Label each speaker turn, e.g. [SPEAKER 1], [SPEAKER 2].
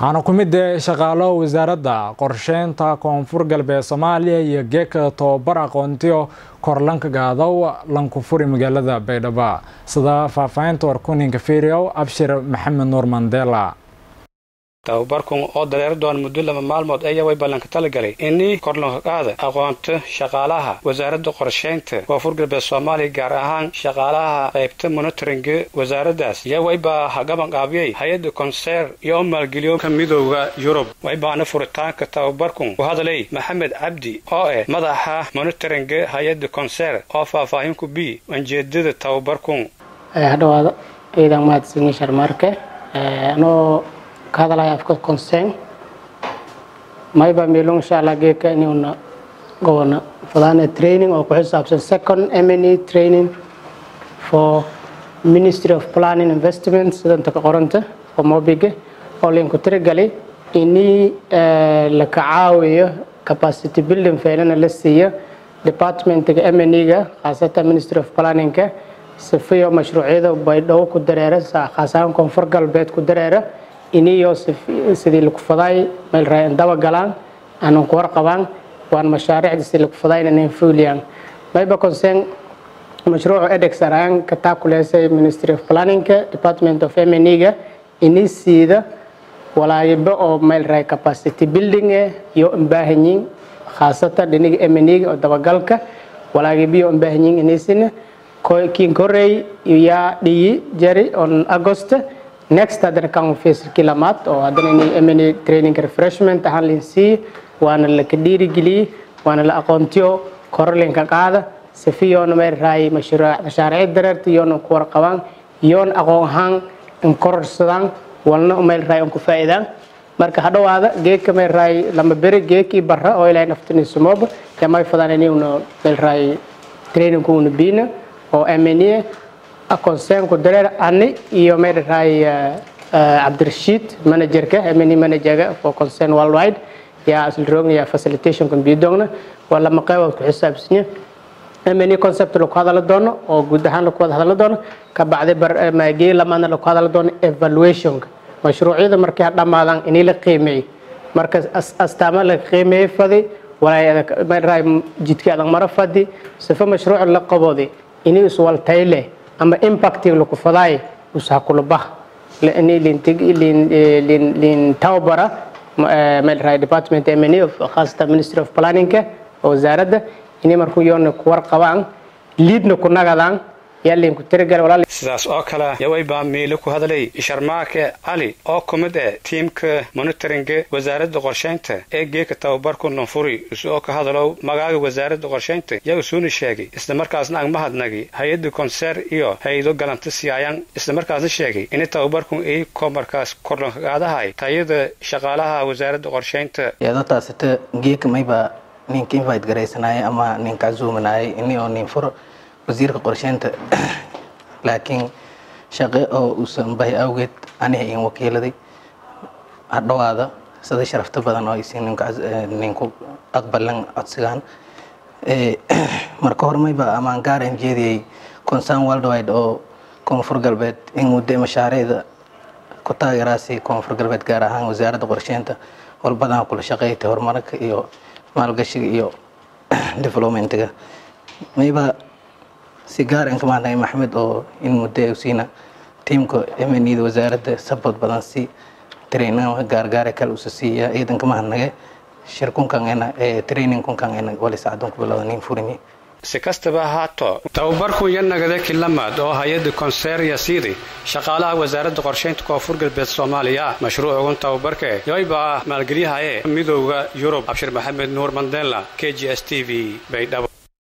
[SPEAKER 1] waxaana ku mid shaqaalo wasaaradda qorsheynta koonfur galbeed soomaaliya iyo geeka tobabar aqoontiyo korlanka gaadow lankufuri magaalada baydhabo sida faahfaahinta warkuninka firiyow abshir maxamed nuur mandela
[SPEAKER 2] tababarkan oo dareeri doona muddo laba maalmood ayaa way ballanka talagalay inii korlanqaqaada aqoonta shaqaalaha wasaaradda qorshaynta koonfur galbeed soomaaliya gaar ahaan shaqaalaha qaybta monitoringa wasaaraddaas yaa waybaa hagabanqaabiyey hay-adda konseer iyo u maalgeliyoka midooda yurub waybaana furitaanka tababarkan ku hadlay maxamed cabdi oo ah madaxa monitoringa hay-adda konseer oo faahfaahin ku bi ujeedada tababarkan
[SPEAKER 3] hadhawaada ciidan mahadsanyi sharmaarke anoo ka hadalaya afka concern mayba meelon insha allah geedka inuuna gobona fadaana training oo ku xisaabsan second mne training for ministry of planning investment sidanta ka qoranta oo mobiga oo linku tirigalay inii laka caawiyo capacity building feelana la siiyo departmentiga mne-ga khaasatan ministry of planningka sifiyo mashruucyada baydhabo ku dareera khaasahaan koonfur galbeed ku dareera iniyo sidii lagu faday meel raayan daba galaan aanan ku warqabaan waan mashaariicda sidii lagu faday inay fuliyaan mayba concern mashruucu edex araan ka taakuleysay ministry of planningka department of mne-ga ini siida walaayiba oo meel raay capacity building eh iyo imbaahanyiin khaasatan dhiniga mne-ga oo dabagalka walaayibiyo imbaahanyiin inisina kiin korey yaa dhiyi jari on agost next haddana kan fasalkii lamaad oo haddana in mna training refreshment ahaan lin siiye waana laka dhiirigeliyey waana la aqoontiyo korolinka qaada sifiyoona meel raay mashaariic dareerta iyoona ku warqabaan iyoona aqoon ahaan in kororsadaan walna meel raay ku faa'iidaan marka hadhowaada geedka meel raay lama beri geekii barra oo ilaahay naftinisumooba yamay fadaan inuna meel raay trainingku una biina oo mna concernku dareer ani iyo meel raay cabdirashiid managerka mne managerga for concern worldwide yaa aslroogna yaa facilitationka bidogna waa lama qaybood ku xisaabsanya mne concept lagu hadala doono oo guud ahaan lagu wada hadala doono ka bacdi gee lamaadna lagu hadala doono evaluationka mashruucyada markay dhammaadaan inii la qiimeey marka astaama la qiimeeyey fadi meel raay jidkii adag mara fadi sifa mashruuc la qabooday inii iswaltayle ama impacting laku fadaay ushakulubah lin tawbara meel raay department mne khaasatan ministry of planningka oo wasaaradda inay markuu yoona ku warqabaan liidna ku nagadaan yaa linku tirigal
[SPEAKER 2] sidaas oo kale yawaybaa miile ku hadlay sharmaake cali oo ku mid ah tiimka monitoringa wasaaradda qorshaynta ee geeka tababarku nunfuri isoo ka hadalow magaaga wasaaradda qorshaynta yaa usuuna sheegay islamarkaasna ang mahadnagi hay-adda konseer iyo hay-ado galanta siyaayaan islamarkaasna sheegay in tababarku ay komarkaas korlankagaadahay tayada shaqaalaha wasaaradda qorshaynta
[SPEAKER 4] iyadootaasita geeka mayba ninka invite garaysanaaye ama ninka casuumanaaye ini oo nin furo wasiirka qorsheynta laakiin shaqe oo uusan bahi awgeed aniga in wakiiladay hadhowaada sida sharafta badan oo aysi ninku aqbalan codsigaan marka hormayba amaan gaaran jeediyey concern worldwide oo koonfur galbeed in muddo mashaariicda ku taageeraasi koonfur galbeed gaar ahaan wasaaradda qorsheynta walbadan kula shaqeeytay horumarka iyo maalgashiga iyo developmentiga mayba si gaar in ka mahadnaqay maxmed oo in muddo siina tiimka mneda wasaaradda sabod badan si trainingka gaargaare kale usa siiya ciidan ka mahadnaqe shir kunkan training kunkan wali sacadun ku bilowda nin furini
[SPEAKER 2] si kastaba ahaato tababarku iyo nagada kilamaad oo hay-adda konseer yasiidi shaqaalaha wasaaradda qorshaynta koonfur galbeed soomaaliya mashruucugun tababarka yoybaa maalgelyahaye midooda yurub abshir maxamed nuur mandela k g s t v baydhabo